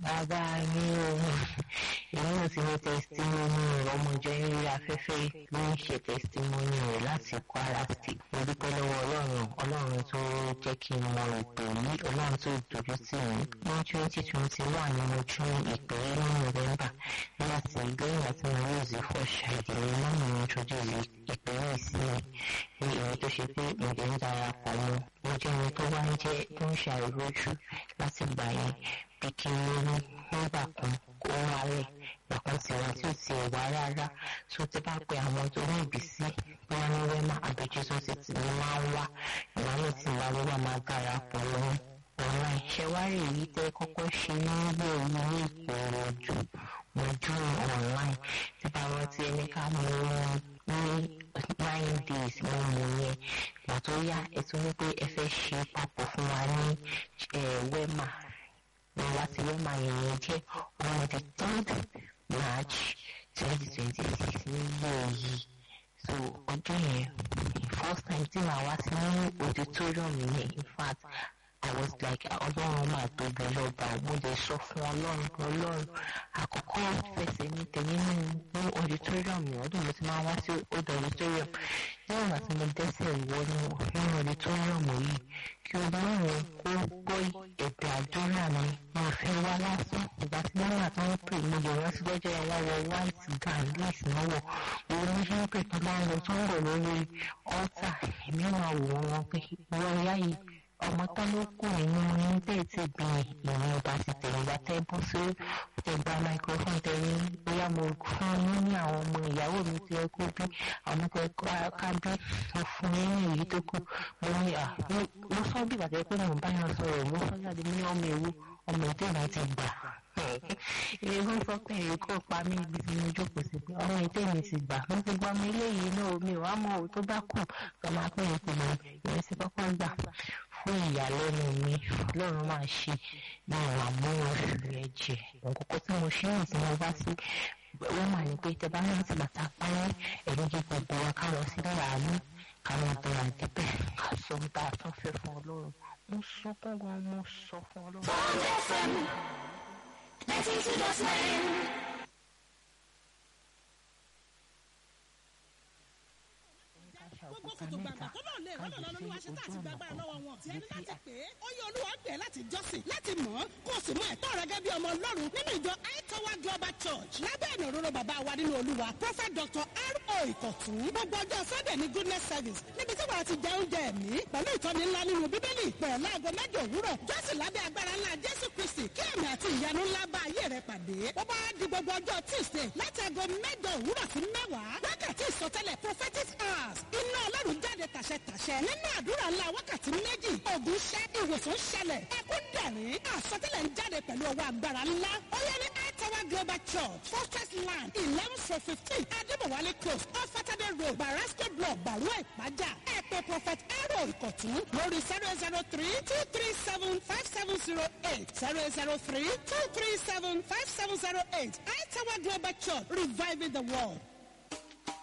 bàbá mi ò èmi náà ti ní testimony ọmọjọ eré afẹ́fẹ́ ló ń ṣe testimony rẹ̀ láti Kwara State mo dúpẹ́ lọ́wọ́ ọlọ́run ọlọ́run tó jẹ́ kí n mọ ìpè yìí ọlọ́run tó dojú tì mí ní twenty twenty one ni mo tún ìpè yìí ní November nígbà tí lẹ́yìn àti mo rí ìzí fọ́ ṣàìdílé náà ni mo introduce ìpè yìí sí mi ní èyí tó ṣe pé ìdè ń darapọ̀ mọ́ mo jẹ́ ẹni tó wá ń jẹ́ tó ń ṣàìrójú láti gbà yẹn bí kí n lóyún nígbà kan kó wálẹ̀ ìgbàkan tí wà tí ò ti wá rárá tó ti bá pe àwọn tó ní ìbísí bóyá ní wẹ́mà àbí jésù ti ti ní máa ń wá ìwádìí tí ìwà wíwà máa darapọ̀ lọ́wọ́ online ṣẹwárì èyí tẹ́ kọ́kọ́ ṣe nílé orí ní ìpòròjù mojú online tí bá rántí ẹni ká mú ní nine days mo mú yẹn ìgbà tó yá ẹ tún ní pé ẹ fẹ́ ṣe papọ̀ fún wa ní wẹ́mà ní láti wẹ́mà yẹn jẹ́ on the third march twenty twenty six nílé yìí so ọjọ́ yẹn first time tí màá wá sí ní auditorium yẹn in fact I was like ọlọ́run máa tóbi lọ́ba mo lè sọ fún ọlọ́run ọlọ́run àkọ́kọ́ fẹsẹ̀ ní tẹ̀yìn ní ní auditorium yẹn ọdún mo ti máa wá sí old auditorium ní ìgbà tí mo dẹ́sẹ̀ wọnú nínú auditorium yìí kí ọlọ́run kó gbọ́ ẹ̀bẹ̀ àdúrà mi mo fẹ́ wá lásán ìgbà tí wọ́n wà tí wọ́n pè mo lè rántí lọ́jọ́ yẹn wá wọ white gown lace náà wọ̀ mo ní ṣe ń pè tó máa ń lọ tó ń bọ̀ lórí altar èmi máa wò wọ́n pé wọ́n yá yìí ọmọ tán ló kù nínú yín tẹ̀ tí bí ìrìn ọba ti tẹ̀lé wa tẹ́ bọ́ sí tẹ̀gbà microphone tẹ̀lé bóyá mo fún yín ní àwọn ọmọ ìyàwó mi tí ẹ kó bí àwọn tẹ ká bí mo fún yín ní èyí tó kù mo ní à mo sọ bí bàtẹ́ pé mo bá yàn sọ̀rọ̀ mo sọ jáde ní ọmọ ewu ọmọ ètò ìlà ti gbà ilé wọn sọ pé èyí kò pa mí ibi tí mo jókòó sí pé ọmọ ètò ìlà ti gbà mo ti gbọ́ ọmọ eléyìí náà omi ò wá mọ òun tó bá kù kọ́ máa pín ìpinnu ìrẹsì kọ́kọ́ gbà fún ìyàlẹ́nu mi lọ́run máa ṣe ní ìwà mú oṣù rẹ̀ jẹ òkòkò tí mo ṣe hàn tí mo bá sí wọ́n mà ní pé tẹ bá rántí bàtà páyé ẹ̀rí jẹ́ gbogbo wa ká lọ sí àánú ká lọ bẹ̀rẹ̀ àdébẹ̀ ká sọ ohun tá a tún fẹ́ fún ọlọ́run mo sọ fún wọn mo sọ fún ọlọ́run. Bond FM, 92.9. gbogbo kòtò gbàgbà tó náà lè rọ́nà lọ́nà olúwa ṣe tá àti gbàgbà lọ́wọ́ wọn. tiẹ̀ ní láti pè é ó yẹ olúwa pè é láti jọ́sìn láti mọ̀ ọ́ kó o sì mọ ẹ̀tọ́ rẹ gẹ́gẹ́ bí ọmọ ọlọ́run nínú ìjọ aitowa global church lábẹ́ ìnà òróró bàbá wa nínú olúwa prophet dr r.o. ìkọ̀tún gbogbo ọjọ́ sunday ní goodness service níbi tí wàá ti jẹ oúnjẹ ẹ̀mí pẹ̀lú ìtọ́ni ńlá nínú bíbélì bẹ̀rẹ̀ láago mẹ́jọ òwúrọ̀ jọ́sìn lábẹ́ agbára ńlá jésù kristi kí ẹ̀mí àti ìyanu ńlá bá ayé rẹ pàdé ó bá di gbogbo ọjọ́ tuesday láti aago mẹ́jọ òwúrọ̀ sí mẹ́wàá wákàtí ìsọtẹ́lẹ̀ prophetic hours iná ọlọ́run jáde tàṣẹtàṣẹ nínú àdúrà ńlá wákàtí méjì ògùn ṣẹ́ ìwòsàn ṣẹlẹ̀ ẹkún dẹ̀rín àsọtẹ́lẹ̀ ń jáde pẹ̀lú ọwọ́ agbára ńlá ó yẹ ní Tower Global Church Fortress Land eleven four fifteen Adébọ̀wálé Close off Saturday Road Barasco Block Bàrúwà Ìpájà ẹ̀pẹ̀ Prophet Aro Ìkọ̀tún lórí zero zero three two three seven five seven zero eight zero zero three two three seven five seven zero eight Tower Global Church reviving the world.